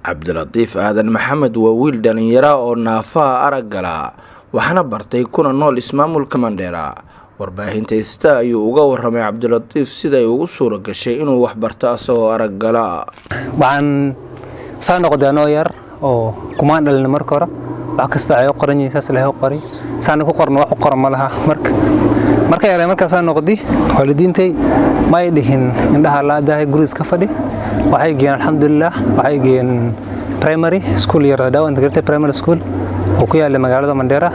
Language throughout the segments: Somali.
cabdilatiif aadan maxamed waa wiil dhallinyara oo naafaha araggala waxaana bartay kuna nool ismaamulka mandheera warbaahinta ista ayuu uga waramay cabdilatiif siday ugu suura gashay inuu waxbarto asagoo araggala waxaan saa noqday anoo yar oo kumaan dhalina marka hore wax kasta waxay u qoran yihiin saas ilahay u qoray saana ku qorna wax u qoran ma laha marka marka yaray markaasaa noqdi waalidiintay ma ay dhihin indhaha laadahay gurigiis ka fadhi waxay geeyeen alxamdulilah waxay geeyeen primary school yar dhaawan integrated primary school oo ku yaala magaalada mandheera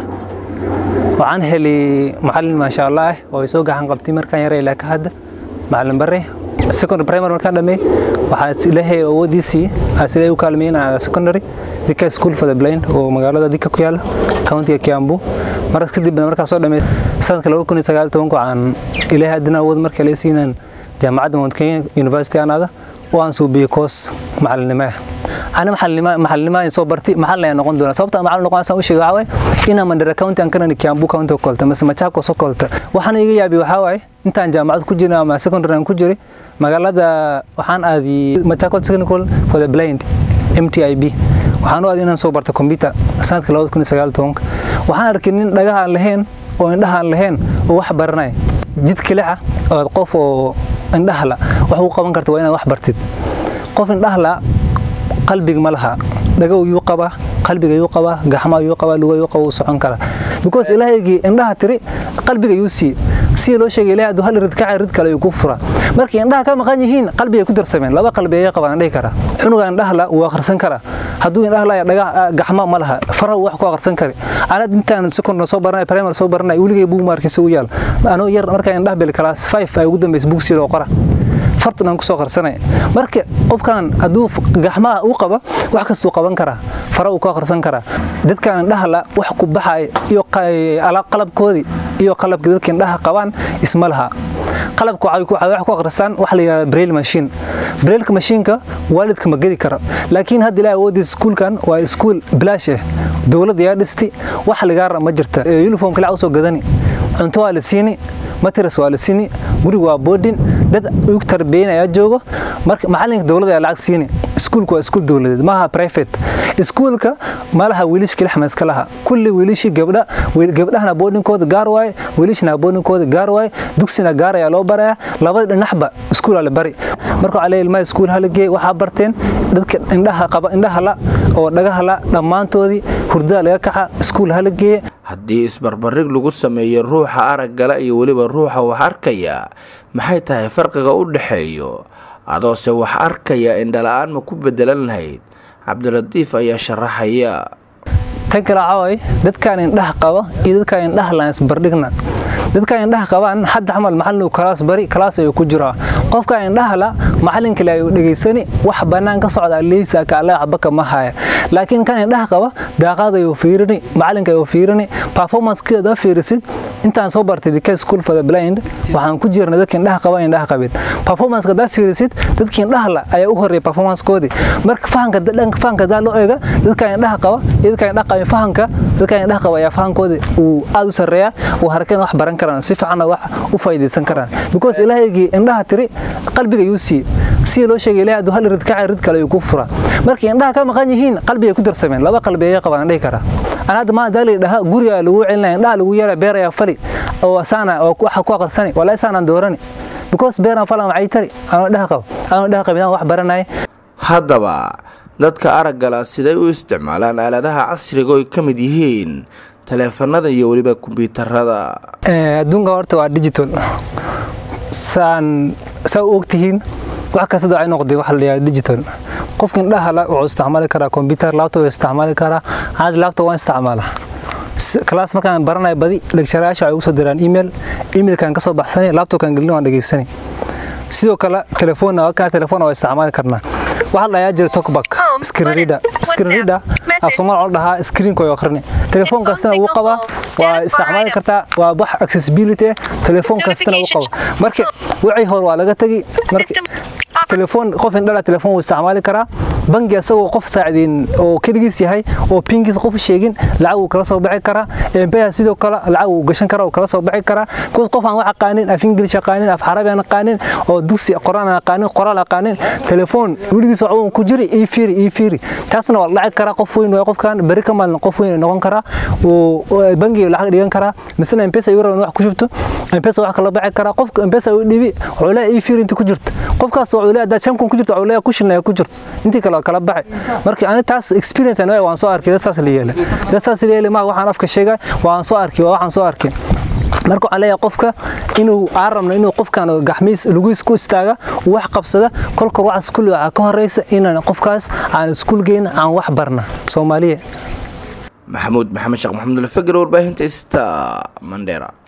waxaan helay macalin maasha allah ah oo ay soo gacan qabtay markaan yaray ilaa ka hadda macalin bare secondary primary markaan dhammeey waxaa ilaahay awoodiisii aas ilaahay u kaalmeeyey inaan secondary dika school for the blind oo magaalada dika ku yaala countiga kiambu markaas kadibna markaa soo dhammeey sanadka laba kun iyo sagaal tobanka waxaan ilaahay haddana awood marka la siinaan jaamacadda mount kenya university anaada oo aan suubiyey koos macalinimo ah ana maxalnimo soo bartay maxalin ayaa noqon doona sababta macalin noqonaysan u sheegay waxaa waaye inaan mandera county aan kanani kiambu county kolta mise machakos oo kolta waxaan iga yaabi waxaa waaye intaan jaamacad ku jirin ama secondary aan ku jiray magaalada waxaan aadiyey machakos technical for the blind mtib waxaan u aaday inaan soo barta computer sanadka labada kun iyo sagaal tobanka waxaan arkay nin dhagaha aan lahayn oo indhaha aan lahayn oo wax baranaya jid kilixa oo qof oo indhahla wax u qaban karta waa inaad wax bartid qof indhahla qalbiga ma laha dhaga yuu qabaa qalbiga yuu qabaa gaxma yuu qabaa luga yuu qabaa uu socon karaa because ilaahaygii indhaha tiri qalbiga yuu sii sida loo sheegay ilaahay hadduu hal rid kaca rid kale ayuu ku furaa markii indhaha ka maqan yihiin qalbigay ku darsameen laba qalbi ayay qabaan dhihi karaa xunuga indhahla wuu akhrisan karaa hadduu indhaha laya dhaga gaxma ma laha faraha wax ku akhrisan kari anad intaan secondary soo baranay primary soo baranay weligay buug maarkiisa u yaal anoo yar markaa indhaha bil class 5 ay ugu dambeysay buug sidoo qora fartan aan kusoo qarsanay marka qofkan hadduu gaxmaha u qaba wax kastuu qaban karaa fara uu ku akhrisan karaa dadkan indhahla wax ku baxay iyo qalabkoodii iyo qalabka dadka indhaha qabaan isma laha qalabka waxay wax ku akhristaan wax la yidhahda braille machine braille mashiinka waalidka ma gedi karo laakiin hadda ilaahay awoodiisa iskuulkan waa iskuul bilaash ah dowladda yaa dhisti wax ligaara ma jirta uniform kale usoo gadani cunto waa la siini matras waa la siini guriga waa boodin dad ugu tarbiyin ayaa joogo marka macalinka dowladda ayaa lacag siini iskuulku waa iskuul dowladeed maaha private iskuulka malaha wiilish keli xamaska laha kulli wiilishii gabdha gabdhahana boodinkooda gaar waaye wiilishna boodinkooda gaar waaye dugsina gaar ayaa loo barayaa labada dhinaxba iskuul la bari marka waxaa leeyahay ilmaha iskuul hala geey waxaa barteen dadka indhaha qaba indhaha la oo dhagaha la dhammaantoodii hurdada laga kaxa iskuul hala geeye haddii isbarbarig lagu sameeyo ruuxa araggala iyo weliba ruuxa wax arkaya maxay tahay farqiga u dhexeeyo adoose wax arkaya indhala-aan ma ku bedelan lahayd cabdilatiif ayaa sharaxaya tan kale caaway dadkaan indhaha qaba iyo dadkaan indhaha laan isbardhigna dadkaan indhaha qabaan hadda camal macallin kalaas bari kalaas ayuu ku jiraa qofkaan indhaha la macallin kale ayuu dhegaysani wax bannaan ka socda leysa ka alla waxba kama haya laakiin kan indhaha qaba daaqaad ayuu fiirini macallinka ayuu fiirini performancekeeda fiirisid intaan soo bartay dika school for the blind waxaan ku jirnay dadka indhaha qaba indhaha qabin performance daa fiirisid dadka indhaha la ayaa u horeeya performancekoodii marka fahanka dhanka fahanka daa loo eega dadka indhaha qaba iyo dadka indhaha qaba fahanka dadka indhaha qaba ayaa fahankoodii uu aad u sarreeyaa uu harkeen wax baran karaan si fiicanna wax u faa'iidaysan karaan because ilaahaygii indhaha tiri qalbiga yuu sii sida loo sheegay ilaahay hadduu hal rid kaca rid kale ayuu ku furaa markii indhaha ka maqan yihiin qalbigay ku darsameen laba qalbi ayay qabaan dhihi karaa ana hadda maa daali dhaha guriga lagu celinaya indhaha lagu yeelaya beer ayaa fali oo asaana oo waxa ku aqrisani walaa isaanaan doorani because beeraan falan waxay tari anoo dhaha qabo anoo dhaha qabidaan wax baranaya haddaba dadka araggala siday u isticmaalaan aaladaha casriga oy ka mid yihiin taleefanada iyo weliba kombyuutarada adduunka horta waa digital saan saa u ogtihiin wax kasta waxay noqday waxa la yidhahda digital qofka indhaha la wuxuu isticmaali karaa computer laptop isticmaali karaa caadi laptop waan isticmaala class markaan baranayo badi lectureyaasha waxay ugu soo diraan email emailkan ka soo baxsani laptopkan gelin waan dhegaysani sidoo kale telefoon wakaa telefoon waa isticmaali karnaa waxaa la dhayaa jira talkback screen reader screen reader af soomaal la dhahaa screenka way akhrini telefoon kastana wuu qabaa waa isticmaali kartaa waa wax accessibility telefoon kastana wuu qabaa marka wixii hore waa laga tagi marka telefoon qof indhala telefoon wuu isticmaali karaa bangi asagoo qof saacideyn oo keligiis yahay oo pinkiisa qof sheegin lacag uu kala soo bixi karaa mpesa sidoo kale lacag uu gashan karaa uu kala soo bixi karaa kuwas qof aan wax aqaanin af ingilish aqaanin af carabi aan aqaanin oo dugsi qoraan aan aqaanin qoraal aqaanin telefoon weligiis wax uu ku jiri ii fiiri ii fiiri taasna waa lacag karaa qof weyn waa qofkan bari ka maalin qof weyn noqon karaa oo bangiga lacag dhigan karaa misna mpesa ayuu rabaa wax ku shubto mpesa wax kala bixi karaa qofka mpesa uu dhibi wuxuu leeyahay ii fiiri inta ku jirto qofkaas wuxuu leeyahay shan kun ku jirto wuxuu leeyahay ku shilnaya ku jirto intii kale kala baxay marka ani taas experience aan waan soo arkay dad saas la yeelay dad saas la yeelay ma waxaan afka sheegay waan soo arkay waxaan soo arkay marka waxaan leeyahay qofka inuu aan rabno inuu qofkan gaxmiis lugiis ku istaaga wax qabsada kolka waxaas kulli waxaa ka horeysa inaan qofkaas aan iskuul geyn aan wax barna soomaaliya maxamuud maxamed sheekh maxamed alfagar warbaahinta sta mandera